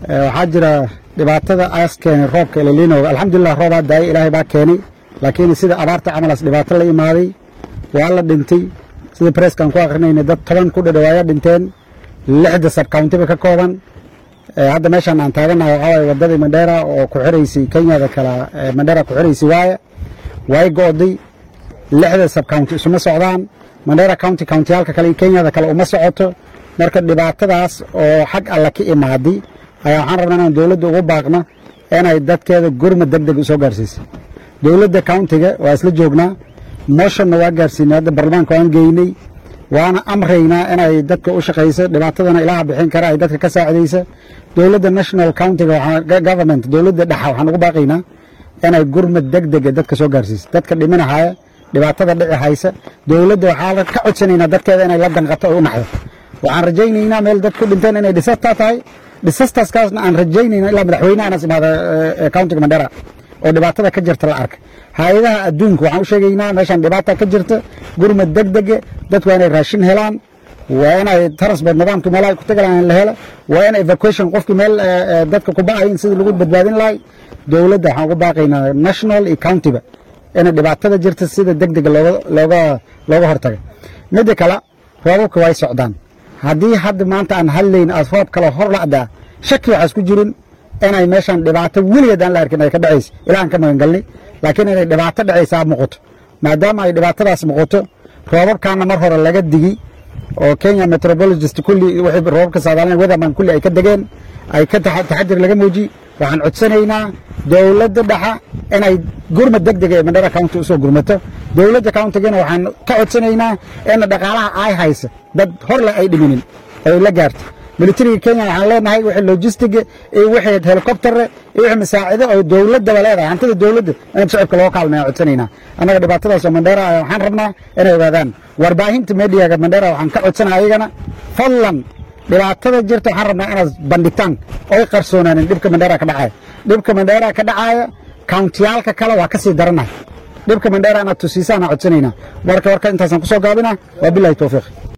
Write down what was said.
waxaa jira dhibaatada aas keenay roobka elaliinowga alxamdulilah roobaa daayay ilaahay baa keenay laakiin sida abaarta camalaas dhibaato la imaaday waa la dhintay sida bareeskaan ku akrinayna dad toban ku dhadhawaaya dhinteen lixda sabcountiba ka kooban hadda meeshaan aan taaganahay waxaa waye waddadii mandheera oo ku xiraysay kenyada kala mandheera ku xiraysay waaye way go'day lixda sabcounty isuma socdaan mandheera county countiyaalka kale iyo kenyada kale uma socoto marka dhibaatadaas oo xag alla ka imaaday ayaa waxaan rabnaa inaan dowladda ugu baaqno inay dadkeeda gurma deg deg soo gaarsiisay dowladda countiga waa isla joognaa moshonna waa gaarsiinay hadda baarlamaanka waan geynay waana amraynaa inay dadka u shaqayso dhibaatadana ilaha bixin kara ay dadka ka saacidaysa dowladda national countiga government dowladda dhexa waxaan ugu baaqaynaa inay gurmad deg dega dadka soo gaarsiiso dadka dhiminahaya dhibaatada dhici haysa dowladda waxaa ka codsanaynaa dadkeeda inay la danqato oo u naxdo waxaan rajaynaynaa meel dad ku dhinteen inay dhisastaa tahay dhisastaskaasna aan rajaynayna ilaa madaxweyne anas imaada countiga mandera oo dhibaatada ka jirta la arka hay-adaha adduunka waxaan u sheegaynaa meeshaan dhibaata ka jirta gurmad deg dege dadku waa inay raashin helaan waa inay transport nidaamkii meelaha ku tagalaan la helo waa in evacuation qofkii meel dadka ku ba'ayin sidii lagu badbaadin lahay dowladda waxaan ugu baaqaynaa national iyo countyba inay dhibaatada jirta sida deg dega looga looga hortaga midda kale roobabka way socdaan haddii hadda maanta aan hadlayn aad roob kale hor la'daa shaki waxaas ku jirin inay meeshaan dhibaato weligeed aan la arkin ay ka dhacayso ilahan ka magangalnay laakiin inay dhibaato dhacaysaa muuqato maadaama ay dhibaatadaas muuqato roobabkaana mar hore laga digi oo kenya metrobologist kulli wixii roobabka saadaalina weatherman kulli ay ka degeen ay ka taxadir laga muujiy waxaan codsanaynaa dowladda dhexa inay gurmad deg dega ee mandhara county usoo gurmato dowladda countigana waxaan ka codsanaynaa in dhaqaalaha ay haysa dad horle ay dhiminin ay la gaarto militariga kenya waxaan leenahay wixii logistiga iyo wixii helicoptere iyo wixii masaacido oo dowladdaba leedahay hantida dowladda in shacibka loo kaalmaya codsanaynaa annaga dhibaatadaas oo mandheera waxaan rabnaa inay ogaadaan warbaahinta mediaga mandheera waxaan ka codsanaya ayagana fadlan dhibaatada jirta waxaan rabnaa inaad bandhigtaan oy qarsoonaanin dhibka mandheera ka dhacaya dhibka mandheera ka dhacaya countiyaalka kale waa ka sii daranahay dhibka mandheera inaad tusiisaan aan codsanaynaa marka warka intaasaan kusoo gaabina waa bilahi towfiiq